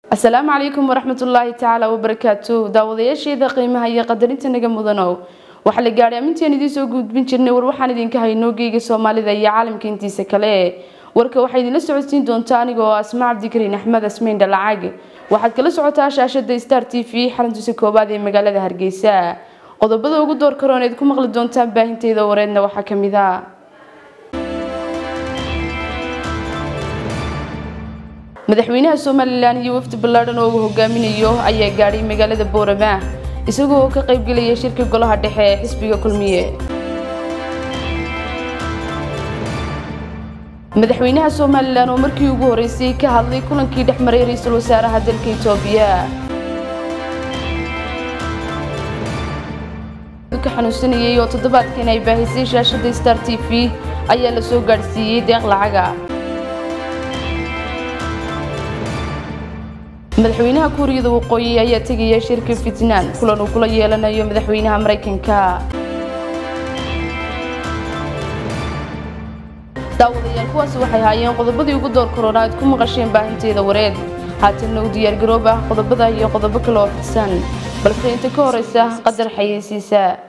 asalaamu calaykum waraxmatullaahi tacaala wabarakaatu daawadayaasheeda qiimaha iyo qadarinta naga mudanow waxaa la gaadhay amintaan idiin soo gudbin jirnay war waxaan idinka haynoo geega soomaalida iyo caalamka intiisa kale warka waxaa idinla socodsiin doontaa anigoo asma cabdikariin axmed asmeyn dhalacaag waxaad kala socotaa shaashada star t v xaruntiisa koowaad ee magaalada hargeysa qodobada ugu door karoon eed ku maqli doontaan baahinteeda wareedna waxaa kamid a madaxweynaha somalilan iyo wafdi ballaadhan oo uu hogaaminayo ayaa gaadhay magaalada boorama isagoo ka qaybgelaya shirka golaha dhexe ee xisbiga kulmiye madaxweynaha somalilan oo markii ugu horeysay ka hadlay kulankii dhex maray ra-iisul wasaaraha dalka itoobiya ka xanuunsanayay oo toddobaadkan ay baahisay shaashada star t v ayaa la soo gaadhsiiyey deeq lacaga madaxweynaha kuuriyada waqooyi ayaa tegaya shirka fitnaan kulan uu kula yeelanayo madaxweynaha maraykanka daawadayaal kuwaasi waxay haayeen qodobadii ugu door korona aad ku maqasheen baahinteeda wareed haatanna u diyaargaroob ah qodobada iyo qodobo kale oo fidsan balse inta ka horeysa qadar xayeysiisa